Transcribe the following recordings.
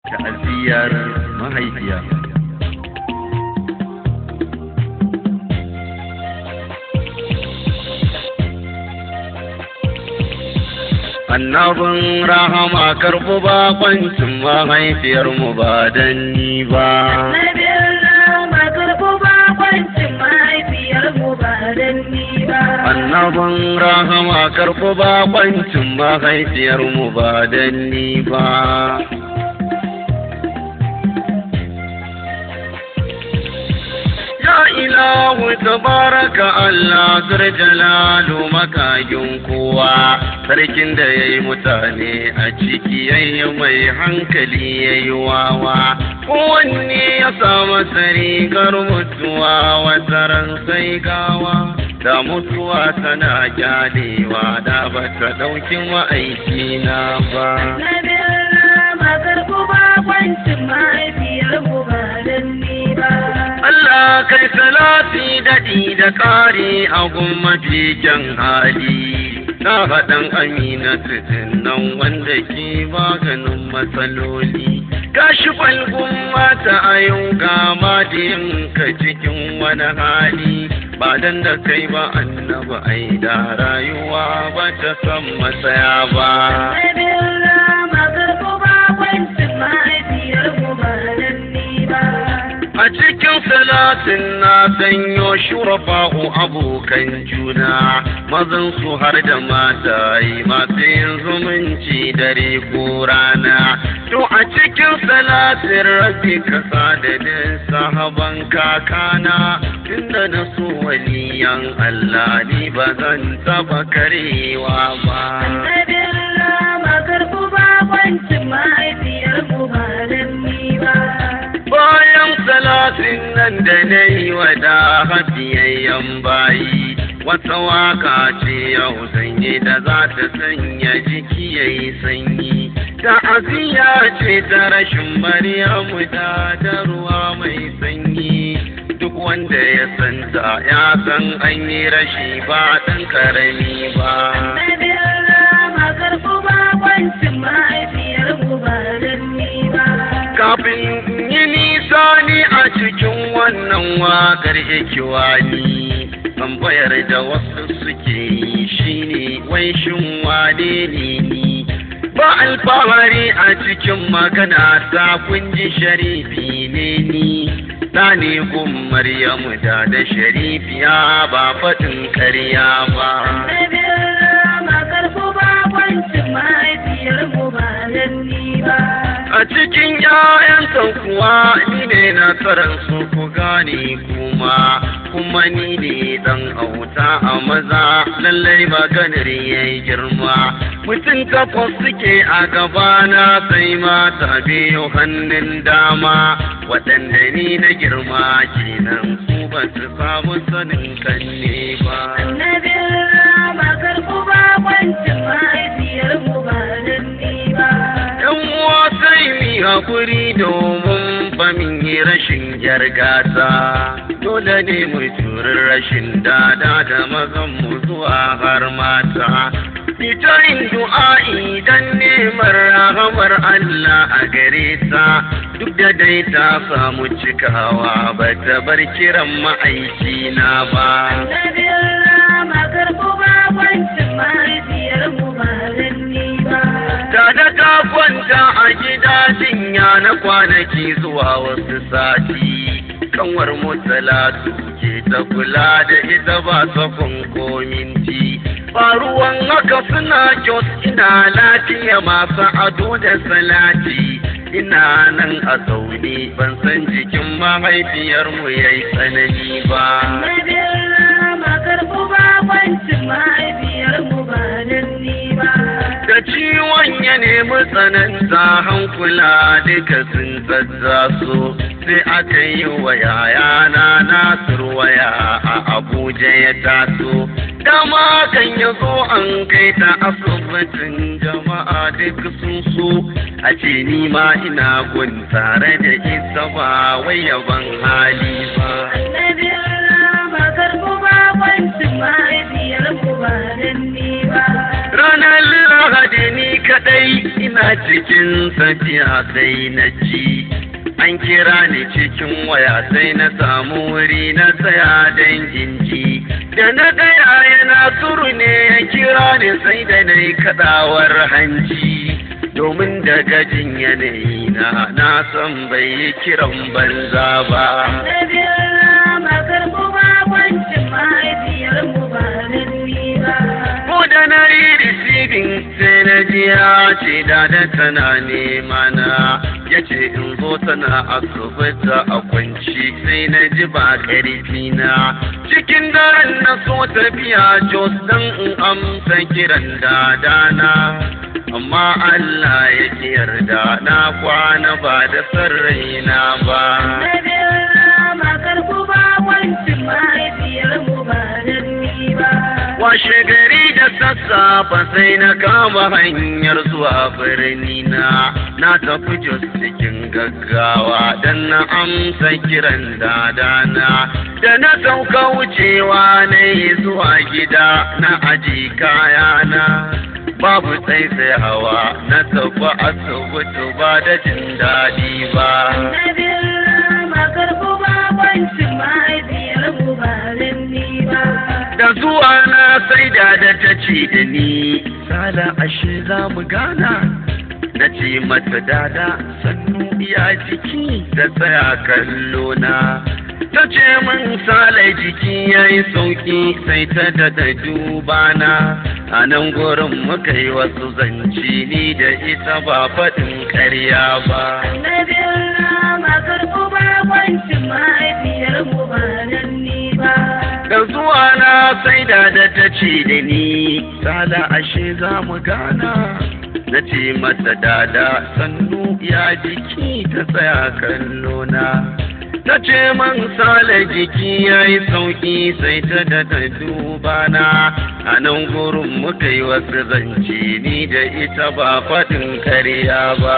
ta'aziyar mahaifiya annabin rahama karɓi bakoncin mahaifiyarmu ba don ni ba annabin rahama karɓi bakoncin mahaifiyarmu ba don ni ba Ya ilahu tabaraka Allah zur jalalu makagin kowa sarkin da ya yi mutane a ciki yayi mai hankali ya yi wawa kowanne ya samu rigar mutuwa wata ran sai gawa da mutuwa tana kyalewa da ba ta ɗauki ma'aiki na ba. Allah kai salati daɗi da ƙari a mafi kyan hali. Na faɗan amina nan wanda ke maganin matsaloli. Gashi falgun mata a yau ga ka cikin wani hali. Ba dan da kai ba annaba ai da rayuwa ba ta san matsaya ba. A cikin salatin na sanyo shurafa'u abokan juna, mazan su har da mata yi masu yin zumunci dare ko rana. To a cikin salatin rabi kasa da din sahaban kakana, tunda na so waliyan Allah ni ba zan taba karewa ba. Bayan salatin nan da na yi wa da hafiyayyen bayi, wata waka ce yau sanye da za ta sanya jiki ya yi sanyi. Ta'aziyya ce ta rashin Maryamu da da ruwa mai sanyi. Duk wanda ya santa ya san an yi rashi ba ɗan ƙarami ba. Kafin yi nisa ni a cikin wannan wakar ikiwani tambayar da wasu suke yi shine wai shin wane ne ni ba alfahari a cikin magana ta kunji sharifi ne ni ta ne gun maryamu da da sharifiya ba faɗin ƙarya ba A cikin ‘ya'yansa kuwa ni ne na su ku gane kuma, kuma ni ne ɗan auta a maza lallai maganar ya yi girma. Mutum takwas suke a gabana sai mata biyu hannun dama, waɗanda ni na girma kenan su ba su samu sanin kanne ba. hakuri domin famin yi rashin jargata dole ne mu turin rashin dada da mazan mu zuwa har mata fitarin du'a'i dan neman rahamar Allah a gare ta duk da dai ta samu cikawa ba ta bar kiran ma'aiki na ba. Da da ta kwanta a gida jinya na kwanaki zuwa wasu sati kanwar mutalatu ke ta kula da ita ba sakon kominti faruwan haka suna kyos ina lafiya masu ado da salati ina nan a zaune ban san jikin mahaifiyarmu ya yi tsanani ba. da ciwon ya nemi tsananta hankula duka sun zazzaso sai aka yi wa yayana nasir waya a abuja ya taso dama kan ya zo an kai ta asibitin jama'a duk sun so a ce ni ma ina gun tare da ita ba wai yaban hali ba mahaifiyar ku ba dan ni ba ranar lahadi ni kadai ina cikin safiya sai na ji an kira ni cikin waya sai na samu wuri na tsaya don inji da na gaya yana suru ne ya kira ni sai da na yi kadawar hanci domin daga jin yanayi na na san bai yi kiran banza ba ko da na yi receiving sai na ji ya ce da da tana nema na ya ce in zo tana asibiti a kwanci sai na ji ba ƙarfi na cikin daren na so tafiya jos don in amsa kiran dadana amma Allah ya ki yarda na kwana ba da sarraina ba. Washe gari da sassafa sai na kama hanyar zuwa birni na na tafi jos cikin gaggawa don na amsa kiran dadana da na sauka wucewa na yi zuwa gida na aji kayana. babu tsaitsai hawa na tafi asibiti ba da jin daɗi ba. Da zuwa na sai da da ta ce da ni, Sala ashe za mu gana. Na ce mata dada sannu iya jiki da tsaya kallo na. Ta ce min sale jiki ya yi sauki sai ta dada duba na. a nan gurin muka yi wasu zance ni da ita ba faɗin ƙarya ba. Da zuwa na sai da da ta ce da ni, sala ashe za mu gana. Na ce mata dada sannu ya jiki ta tsaya kallona. ta ce man sale jiki ya yi sauki sai ta da ta duba na a nan gurin muka yi wasu zance ni da ita ba faɗin karya ba.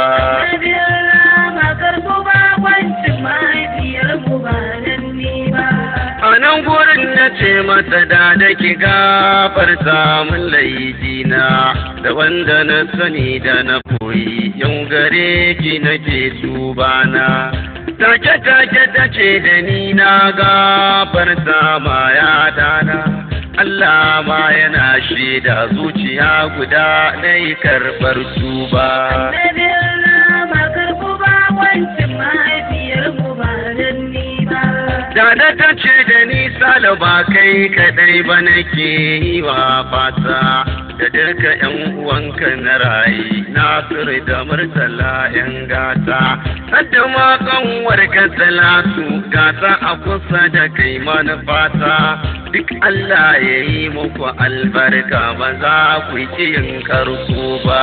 A nan gurin na ce mata da da ki gafarta min laifina da wanda na sani da na koyi yau gare ki nake tubana. take-take ta ce da ni na gafarta ma ya dana Allah ma yana shaida zuciya guda na yi karɓar tuba. Dada ta ce da ni sala ba kai kaɗai ba nake yi wa fata da duka ‘yan uwanka na rayi Nasiru da Murtala ‘yan gata. Hadda ma kanwar ka talatu gata a kusa da kai manufata. Duk Allah ya yi muku albarka ba za ku ki yin karko ba.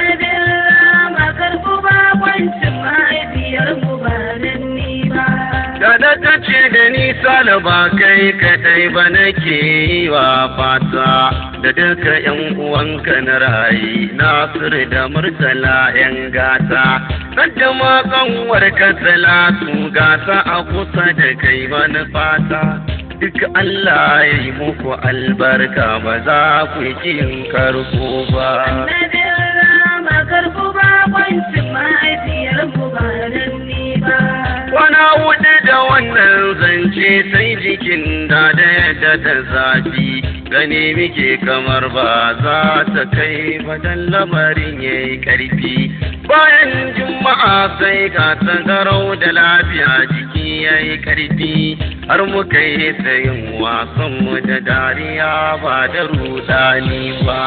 Dada ta ce da nisa da ba kai kadai ba nake yi wa fata da duka ‘yan uwanka na rayi Nasiru da Murtala ‘yan gata. Hadda ma kanwar ka talatu gata a kusa da kai manufata. Duk Allah ya yi muku albarka ba za ku yi yin karko ba. Kwana hudu da wannan zance sai jikin da da yadda ta zafi gani muke kamar ba za ta kai ba dan lamarin ya yi ƙarfi. Bayan juma'a sai ga ta garau da lafiya jiki ya yi ƙarfi har muka yi sayin wasanmu da dariya ba da rudani ba.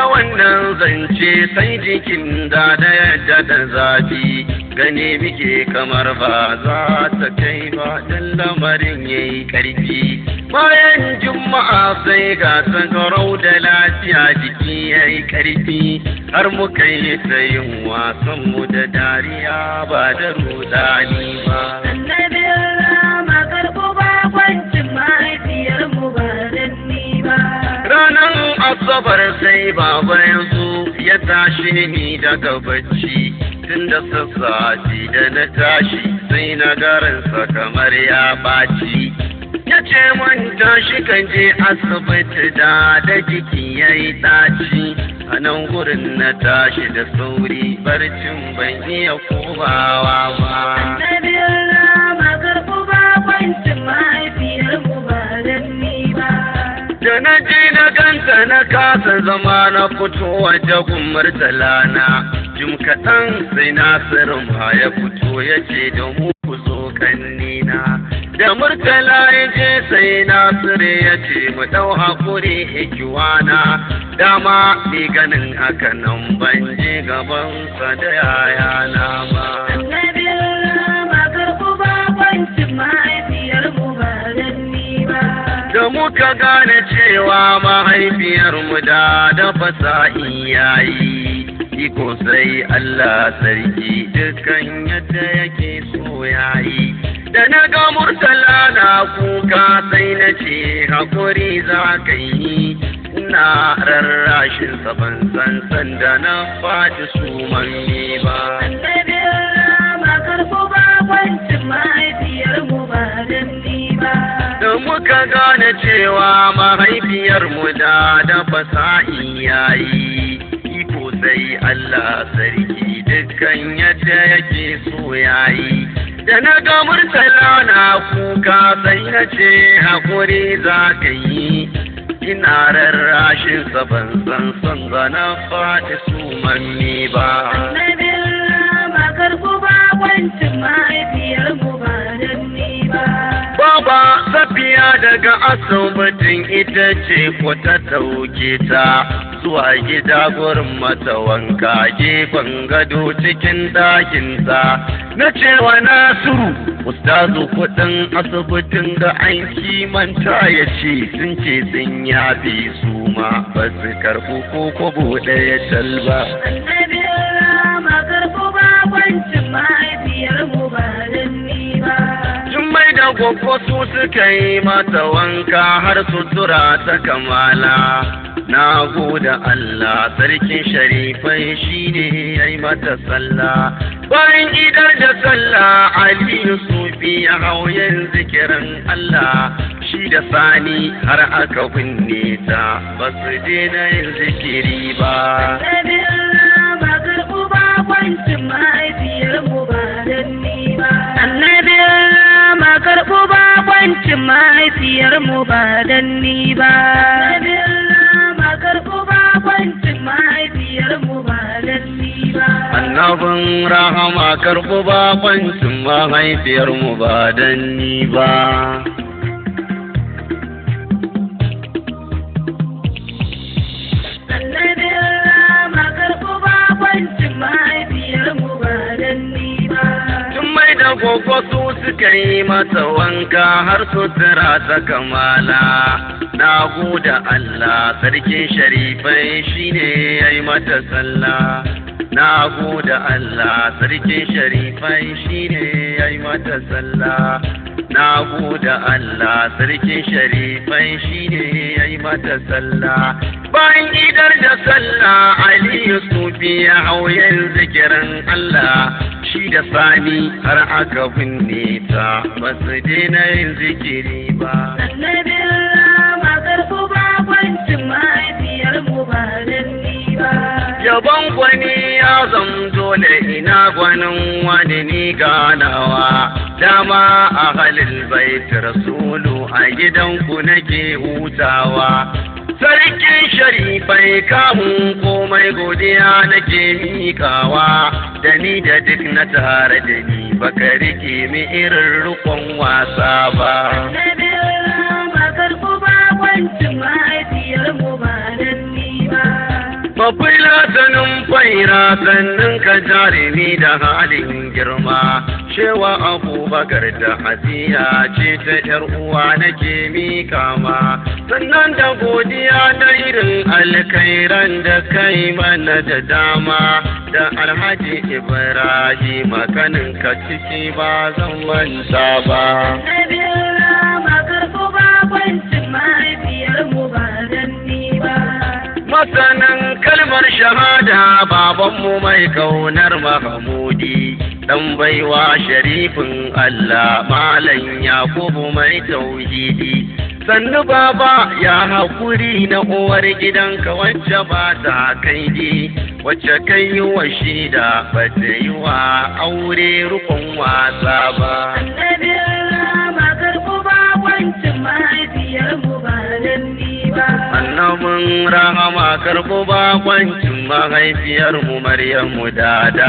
wannan zance sai jikin da da yadda da zafi gane muke kamar ba za ta kai ba dan lamarin yayi karfi bayan juma'a sai ga sakarau da lafiya jiki yayi karfi har muka yi ta yin wasan mu da dariya ba da rudani ba Annabin rama karɓo bakwancin mahaifiyarmu ba dan ni ba. Ranar Asabar sai baba ya zo ya tashi ni daga bacci tun da sassafe da na tashi sai na garansa kamar ya ɓaci. Ya ce man tashi kan je asibiti da da jiki ya yi ɗaci. A nan gurin na tashi da sauri barcin ban iya komawa ba. Annabin rama karɓo bakwancin mahaifiyarmu ba dan ni ba. Da na je na ganta na kasa zama na fito waje gumar talana. Jim kaɗan sai Nasirin ma ya fito ya ce da mu ku zo kannina. Da murtala ya je sai Nasiru ya ce mu ɗau haƙuri ikiwana. Dama ni ganin haka nan ban je gabansa da yayana ba. Annabin rama karɓo bakwancin mahaifiyarmu ba dan ni ba. da muka gane cewa mahaifiyarmu da dafa sa'i yayi iko sai Allah sarki dukkan yadda yake so yayi da na ga murtala na kuka sai na ce hakuri za ka yi ina rarrashin ban san sanda na faɗi su manni ba Annabin rama karɓo bakwancin mahaifiyarmu ba dan ni ba. da muka gane cewa mahaifiyarmu da dafa sa'i yayi iko sai Allah sarki dukkan yadda yake so yayi da na ga murtala na kuka sai na ce hakuri za ka yi ina rarrashin sa ban san son ba na faɗi su manni ba Annabin rama karɓo bakwancin mahaifiyarmu ba dan ni ba. Baba safiya daga asibitin ita ce ko ta ɗauke ta zuwa gida gurin mata wanka gefen gado cikin ɗakinsa. Na cewa Nasiru, ustazu kuɗin asibitin ga an kimanta ya ce sun ce sun yafe su ma ba su karɓi ko kwabo ɗaya talba. Annabin rama karɓo bakwancin mahaifiyarmu ba dan ni ba. Jummai da gwaggo su suka yi mata wanka har sutura ta kamala. Na gode Allah sarkin sharifai shi ne ya yi mata sallah. Bayan idar da sallah Aliyu Sufi ya hau yin zikirin Allah. Shi da sani har aka binne ta ba su daina yin zikiri ba. Annabin rama karɓo bakwancin mahaifiyarmu ba dan ni ba. Annabin rama karɓo bakwancin mahaifiyarmu ba dan ni ba. Annabin rama karɓo bakwancin mahaifiyarmu ba dan ni ba. Annabin rahama karɓi bakoncin mahaifiyarmu ba dan ni ba. Annabin rama karɓo bakwancin mahaifiyarmu ba dan ni ba. Tun mai da gogo su suka yi masa wanka har sutura ta kamala. Na gode Allah sarkin sharifai shine ya yi mata sallah. Na gode Allah sarkin sharifai shine ya yi mata sallah. Na gode Allah sarkin sharifai shine ya yi mata sallah. Bayan idar da sallah Aliyu Sufi ya hau yin zikirin Allah. shi da sani har aka binne ta ba su daina yin zikiri ba. Annabin rama karɓo bakwancin mahaifiyarmu ba dan ni ba. Yabon gwani ya zam dole ina gwanin wani ni ganawa. Dama a halin bait rasulu a gidanku nake hutawa. Sarkin sharifai kamun komai godiya nake mikawa da ni da duk na tare da ni baka rike mi irin rukon wasa ba. Annabin rama karɓo bakwancin mahaifiyarmu ba dan ni ba. masanin faira sannan ka jarumi da halin girma shewa abubakar da hadiya ce ta yar uwa nake mika ma sannan da godiya da irin alkairan da kai mana da dama da alhaji ibrahim kanin ka ciki ba zan manta ba masanin kalmar shahada babanmu mai kaunar mahamudi dan baiwa sharifin Allah malam Yakubu mai tauhidi sannu baba ya haƙuri na uwar gidanka wacce ba ta kaidi wacce kai yi wa shida ba ta yi wa aure rukun wasa ba. Annabin rahama karɓo bakwancin mahaifiyarmu Maryamu dada.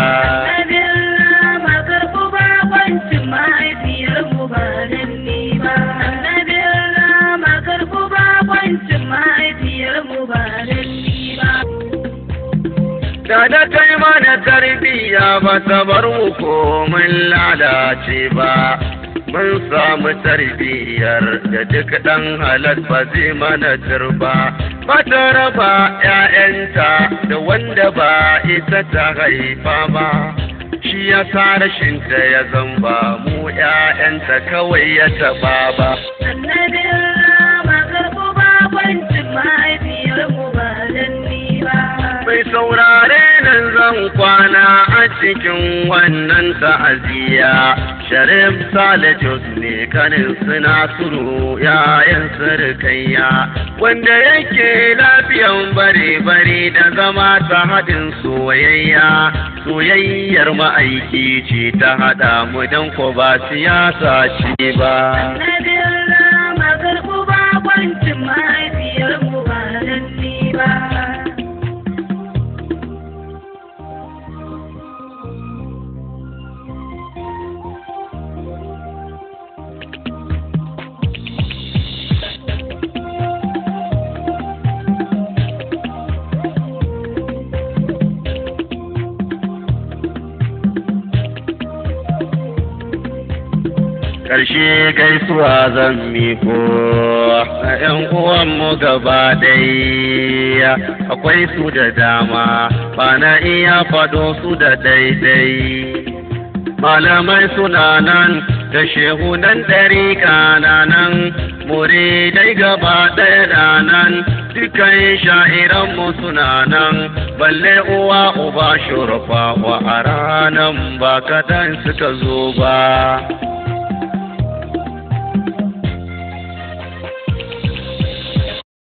Da da kai mana tarbiyya ba ta bar mu komin lalace ba. Mun samu tarbiyyar da duk ɗan halal ba zai mana turba. Ba ta raba ‘ya'yanta da wanda ba ita ta haifa ba. Shi ya sa rashinta ya zamba mu ‘ya'yanta kawai ya taɓa ba. Mai saurare nan zan kwana a cikin wannan ta'aziyya. Sharif Sale Jos ne kanin suna suru yayan surkayya wanda yake lafiyan bare-bare da zama ta haɗin soyayya. Soyayyar ma'aiki ce ta haɗa mu don ko ba siyasa ce ba. ƙarshe gaisuwa zan miko a ‘yan uwanmu gaba ɗaya akwai su da dama ba na iya faɗo su da daidai malamai suna nan da shehunan ɗari kananan muridai gaba ɗaya da nan dukan sha'iranmu suna nan balle uwa uba shurfa wa a ranan ba kadan suka zo ba